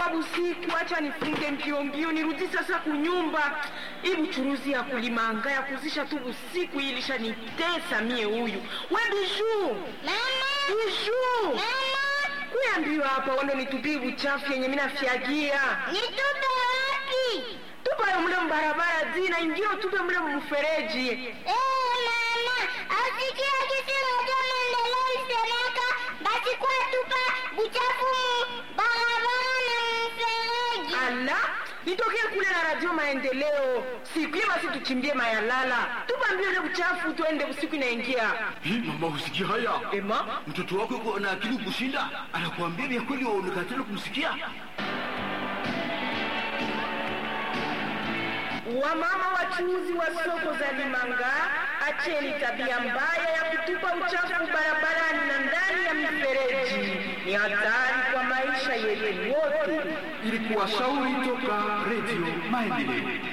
inakuwa busiku, acha nifunge mbio mbio nirudi sasa kunyumba. Hii buchuruzi ya kulimanga ya kuzisha tu busiku hii ilishanitesa mie. Huyu we Bijuu, Bijuu, kuya mbio hapa, wando nitupie buchafu yenye mina fyagia Nitupe wapi? tupayo mle mbarabara zina ingio tupe mle mfereji. Eh, mama, asikia kitu moja maendeleo isemeka basi kwa tupa buchafu mu barabara na mfereji. Ala, nitokee kule na radio maendeleo siku hiyo, basi tuchimbie mayalala, tupa mbio ile buchafu, tuende usiku inaingia. Hii mama, husikia haya? Ema, Mtoto wako yuko na akili kushinda, anakuambia vya kweli, waonekana tena kumsikia. wamama wachuuzi wa soko za Limanga, acheni tabia mbaya ya kutupa uchafu barabarani na ndani ya mifereji. Ni hatari kwa maisha yetu wote. Ilikuwa shauri toka Radio Maendeleo.